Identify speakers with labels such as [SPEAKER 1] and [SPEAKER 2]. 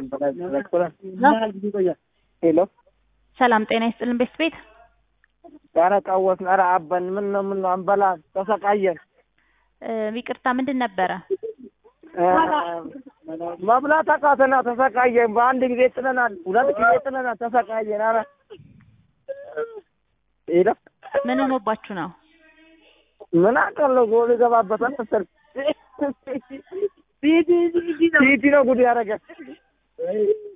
[SPEAKER 1] ሄሎ
[SPEAKER 2] ሰላም ጤና ይስጥልን ቤት ቤት
[SPEAKER 1] ኧረ ቀወስን። ኧረ አበን ምን ነው ምን ነው አንበላ ተሰቃየን።
[SPEAKER 2] ይቅርታ ምንድን ነበረ?
[SPEAKER 1] መብላት አቃተና ተሰቃየን። በአንድ ጊዜ ጥለናል፣ ሁለት ጊዜ ጥለናል፣ ተሰቃየን። ኧረ ሄሎ
[SPEAKER 2] ምን ሆኖባችሁ ነው?
[SPEAKER 1] ምን አውቃለሁ ጎል ይገባበታል መሰል ሲቲ ነው ጉድ ያደረገ